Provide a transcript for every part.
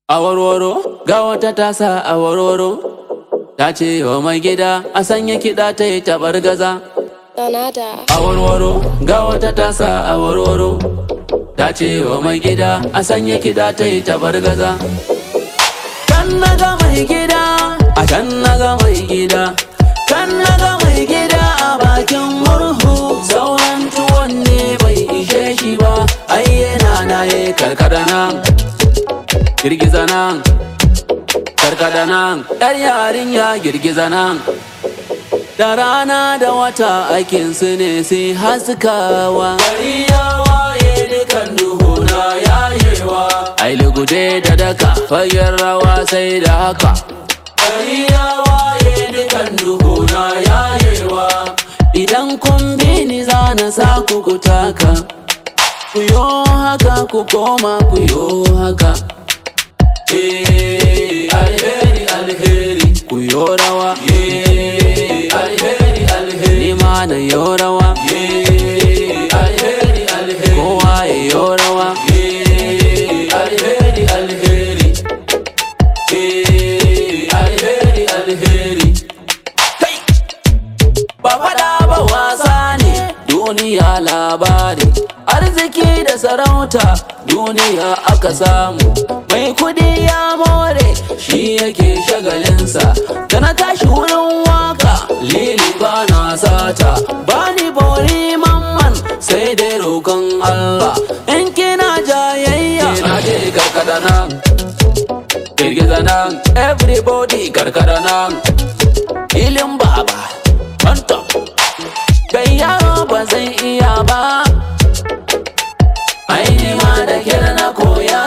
A warwaro ga wata tasa a warwaro ta ce wa mai gida a sanya kiɗa ta yi taɓar gaza. Donada. A warwaro ga wata tasa a warwaro ta ce wa mai gida a sanya kiɗa ta yi taɓar gaza. Kan na ga mai gida a kan na ga mai gida kan na ga mai gida a bakin murhu sauran tuwon ne bai ishe shi ba ai yana na ye karkada nan girgiza nan karkada nan yar yarinya girgiza nan da rana da wata aikin su ne sai haskawa gari ya waye dukan duhu na yayewa ai lugude da daka fagen rawa sai da haka gari ya waye dukan duhu na yayewa idan kun bi ni za na sa ku ku taka ku yo haka ku koma ku yo haka Eh, alheri alheri ku yo rawa Eh, alheri alheri ni ma na yo rawa Eh, alheri alheri kowa ya yo rawa Eh, alheri alheri Eh, alheri alheri Kai! ba faɗa ba wasa ne duniya labari arziki da sarauta duniya aka samu mai kudi ya more shi yake shagalinsa da na tashi wurin waka lili ba na sata ba ni bori mamman sai dai roƙon Allah in kina jayayya na je karkada nan girgiza nan everybody karkada nan ilin baba on top kai yaro ba zai iya ba aini ma da kyar na koya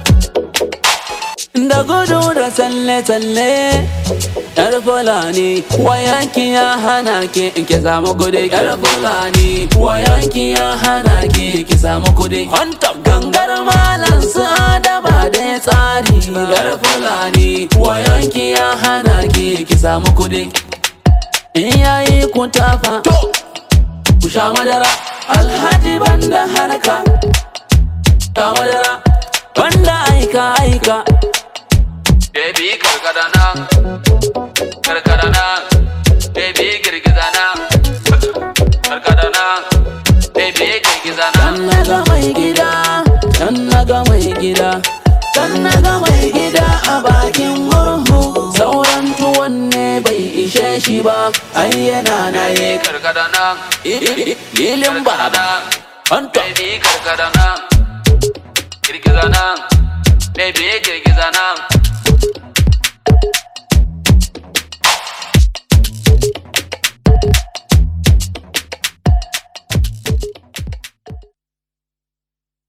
da gudu da tsalle-tsalle yar fulani wayanki ya hana ki in ki samu kudi yar fulani wayanki ya hana ki ki samu kudi on top gangar malam su adaba da tsari yar fulani wayanki ya hana ki ki samu kudi in yayi ku tafa ku sha madara alhaji banda harka sha madara banda aika aika baby karkada nan karkada nan baby girgiza nan karkada nan baby girgiza nan kan naga mai gida kan naga mai gida kan naga mai gida a bakin murhu sauran tuwon ne bai ishe shi ba ai yana na ye karkada nan ilin baba Anta. Baby karkada nan girgiza nan baby girgiza nan